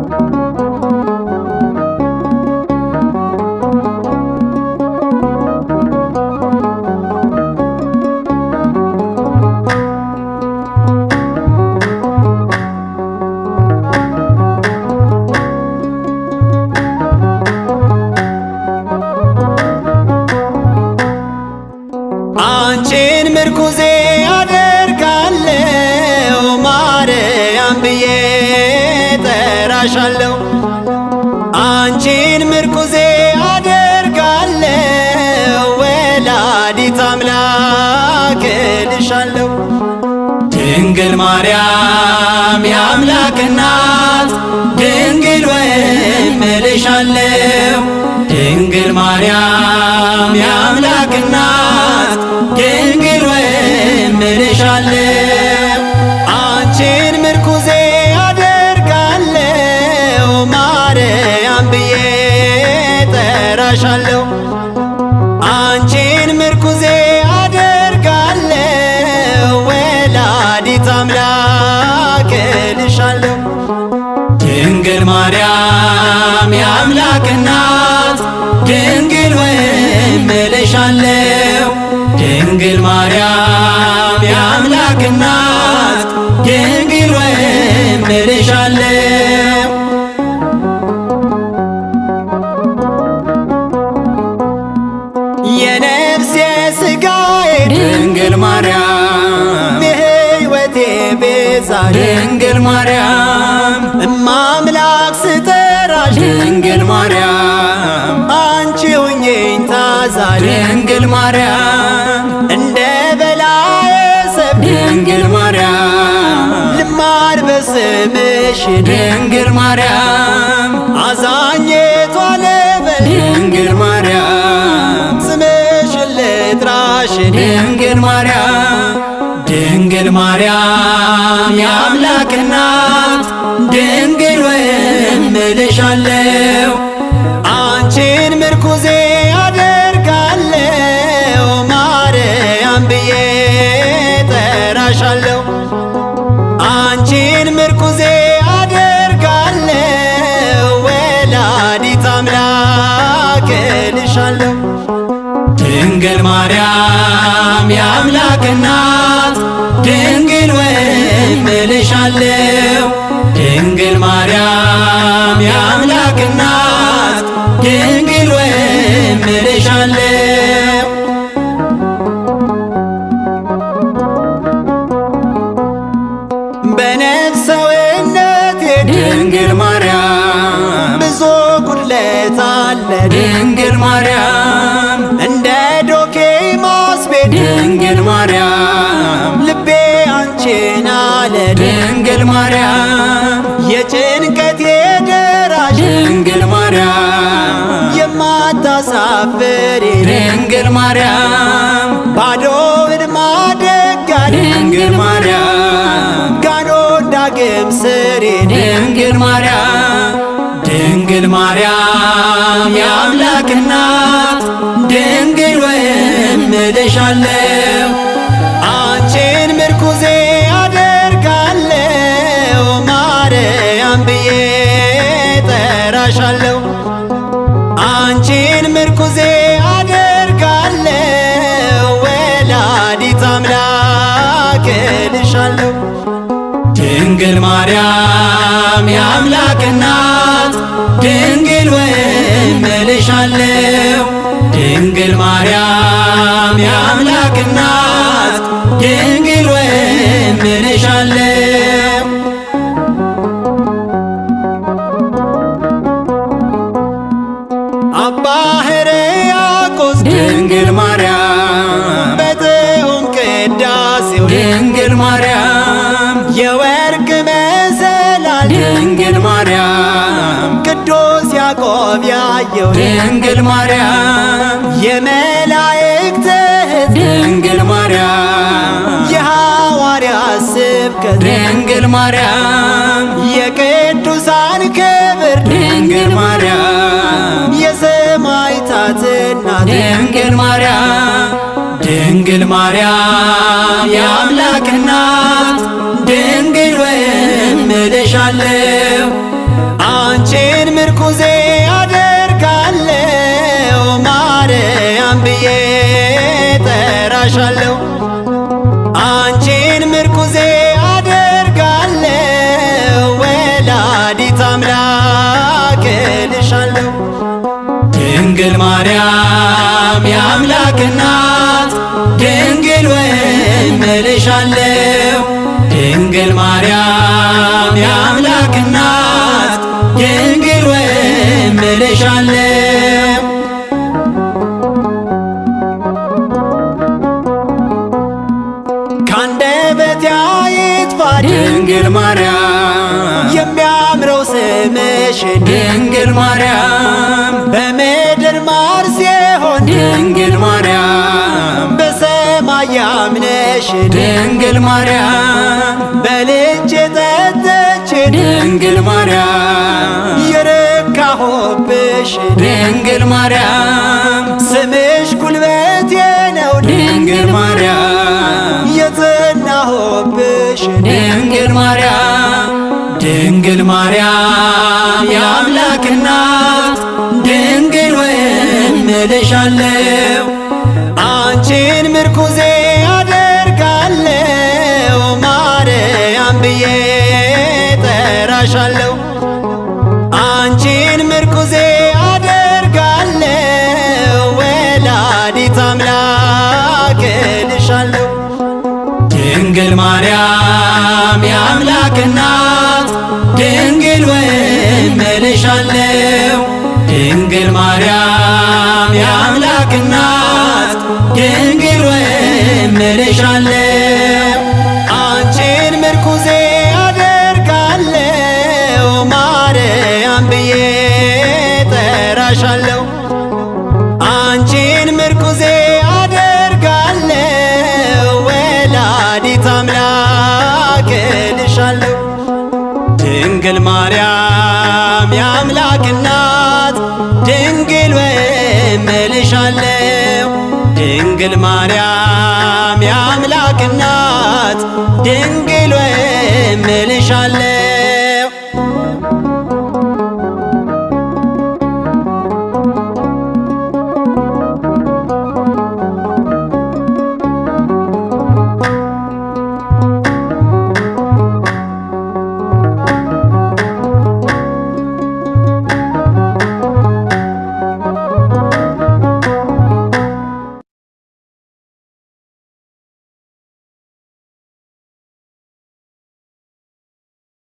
አንቺን ምርኩዜ አደርጋለሁ ማርያም ብዬ ጠራሻለሁ። አንቺን ምርኩዜ አደርጋለሁ ወላዲት አምላክ እልሻለሁ። ድንግል ማርያም የአምላክ እናት ድንግል ወይም እልሻለሁ ድንግል ማርያም የአምላክ እናት ድንግል ወይም እልሻለሁ አንቺን ምርኩዜ አደርጋለሁ ማርያም ብዬ ጠራሻለሁ አንቺን ምርኩዜ አደርጋለሁ ወላዲት አምላክ እልሻለሁ ድንግል ማርያም የአምላክ እናት ድንግል ወይም እልሻለሁ ድንግል ማርያም የአምላክ እናት ድንግል ወይም እልሻለሁ የነፍሴ ሥጋዬ ድንግል ማርያም የሕይወቴ ቤዛ ድንግል ማርያም እማምላክ ስጠራሽ ድንግል ማርያም አንቺ ሁኜኝ ታዛ ድንግል ማርያም እንደ በላዬ ሰብ ድንግል ማርያም ልማድ በስምሽ ድንግል ማርያም አዛኘቷ ልበል ድንግል ማርያም ስምሽን ልጥራሽ ድንግል ማርያም ድንግል ማርያም የአምላክ እናት ድንግል ወይም እልሻለሁ አንቺን ምርኩዜ አደርጋለሁ ማርያም ብዬ ጠራሻለሁ አንቺን ምርኩዜ አደርጋለሁ ወላዲት አምላክ እልሻለሁ ድንግል ማርያም የአምላክ እናት ድንግል ወይም እልሻለሁ ድንግል ማርያም የአምላክ እናት ድንግል ወይም እልሻለሁ በነፍሰውነቴ ድንግል ማርያም ብዙ ጉድለት አለ ድንግል ማርያም እንደ ዶኬ ማስቤት ድንግል ማርያም ልቤ አንቺን አለ ድንግል ማርያም የጭንቀቴ ደራሽ ድንግል ማርያም የማታሳፍሪ ድንግል ማርያም ባዶውን ማደጋ ድንግል ማርያም ጋኖ ዳግም ስሪ ድንግል ማርያም ድንግል ማርያም የአምላክ እናት ድንግል ወይም እልሻለሁ አንቺን ምርኩዜ አደርጋለሁ ማርያም ብዬ ጠራሻለሁ አንቺን ምርኩዜ አደርጋለሁ ወላዲት አምላክ እልሻለሁ ድንግል ማርያም የአምላክ እናት ድንግል ወይም እልሻለሁ ድንግል ማርያም የአምላክ እናት ድንግል ወይም እልሻለሁ አባ ሕርያቆስ ድንግል ማርያም በጥዑም ቅዳሴው ድንግል ማርያም የወርቅ መሰላል ድንግል ማርያም ቅዱስ ያዕቆብ ያየው ድንግል ማርያም የመላእክት እህት ድንግል ማርያም የሐዋርያት ስብከት ድንግል ማርያም የቅዱሳን ክብር ድንግል ማርያም የሰማዕታት እናት ድንግል ማርያም ድንግል ማርያም የአምላክ እናት ድንግል ወይም እልሻለሁ አንቺን ምርኩዜ አደርጋለሁ ማርያም ብዬ ጠራሻለሁ አንቺን ምርኩዜ አደርጋለሁ ወላዲት አምላክ እልሻለሁ ድንግል ማርያም የአምላክ እናት ድንግል ወይም እልሻለሁ ድንግል ማርያም የአምላክ እናት ድንግል ወይም እልሻለሁ ካንደበቴ አይጥፋ ድንግል ማርያም የሚያምረው ስምሽ ድንግል ማርያም በምድር ማር ሲሆን ድንግል ማርያም በሰማይ ያምነሽ ድንግል ማርያም በልጅ የጠጠች ድንግል ማርያም የረካሁብሽ ድንግል ማርያም ስምሽ ጉልበቴ ነው ድንግል ማርያም የጸናሁብሽ ድንግል ማርያም ድንግል ማርያም የአምላክ እናት ድንግል ወይም እልሻለሁ አንቺን ምርኩዜ አደርጋለሁ ማርያም ብዬ ጠራሻለሁ አንቺን ምርኩዜ አደርጋለሁ ወላዲት አምላክ እልሻለሁ ድንግል ማርያም የአምላክ እናት ድንግል ወይም እልሻለሁ ድንግል ማርያም የአምላክ እናት ድንግል ወይም እልሻለሁ አንቺን ምርኩዜ አደርጋለሁ ማርያም ብዬ ጠራሻለሁ አንቺን ምርኩዜ አደርጋለሁ ወላዲት አምላክ እልሻለሁ ድንግል ማርያም የአምላክ እናት ድንግል ወይም እልሻለሁ ድንግል ማርያም የአምላክ እናት ድንግል ወይም እልሻለሁ